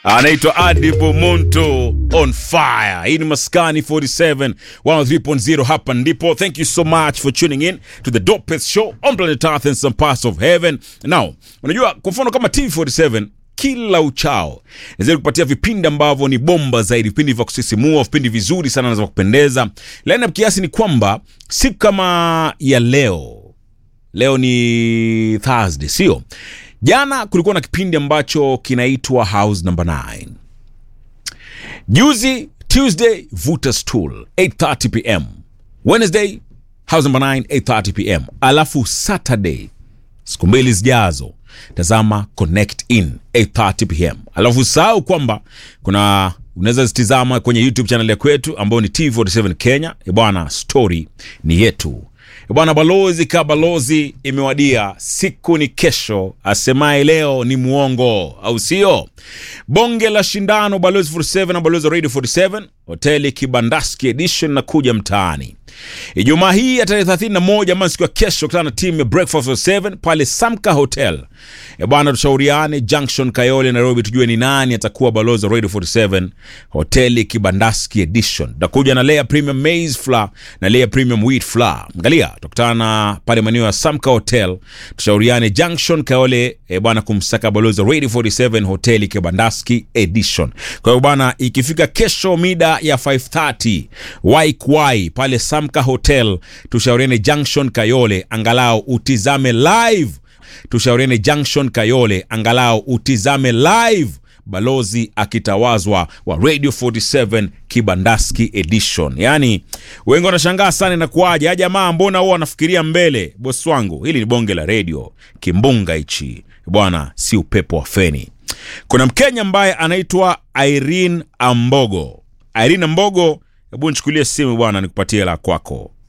anaitwa Adipo Monto on fire. Hii ni Maskani 47 103.0, hapa ndipo. Thank you so much for tuning in to the dopest show on planet Earth and some parts of heaven. Now, unajua kwa mfano kama TV47 kila uchao naweza kupatia vipindi ambavyo ni bomba zaidi, vipindi vya kusisimua, vipindi vizuri sana na vya kupendeza. Lineup kiasi ni kwamba siku kama ya leo leo ni Thursday, sio? Jana kulikuwa na kipindi ambacho kinaitwa House Number 9. Juzi Tuesday, Vuta Stool 8:30 pm. Wednesday, House Number 9 8:30 pm. Alafu Saturday, siku mbili zijazo, tazama Connect In 8:30 pm. Alafu sahau kwamba kuna unaweza zitizama kwenye YouTube channel ya kwetu ambayo ni TV47 Kenya. E bwana, story ni yetu. E bwana, balozi ka balozi imewadia, siku ni kesho, asemaye leo ni muongo, au sio? Bonge la shindano Balozi 47 na Balozi Radio 47 hoteli Kibandaski edition na kuja mtaani Ijumaa hii ya tarehe 31 ama siku ya kesho, kutana na timu ya Breakfast 47 pale Samka Hotel. E bwana, tushauriane Junction Kayole, Nairobi, tujue ni nani atakuwa balozi wa Radio 47 hoteli Kibandaski edition. Tutakuja na layer premium maize flour na layer premium wheat flour. Angalia, tutakutana pale maeneo ya Samka Hotel, tushauriane Junction Kayole, e bwana, kumsaka balozi wa Radio 47 hoteli Kibandaski edition. Kwa hiyo bwana, ikifika kesho mida ya 5:30 waikwai pale Samka Hotel, tushauriane Junction Kayole, angalau utizame live. Tushauriane Junction Kayole, angalau utizame live balozi akitawazwa wa Radio 47 Kibandaski edition. Yaani wengi wanashangaa sana inakuwaje, a jamaa, mbona huwa wanafikiria mbele? Bosi wangu, hili ni bonge la radio, kimbunga hichi bwana, si upepo wa feni. Kuna Mkenya ambaye anaitwa Irene Ambogo. Irene Ambogo, hebu nichukulie simu bwana, nikupatie la kwako.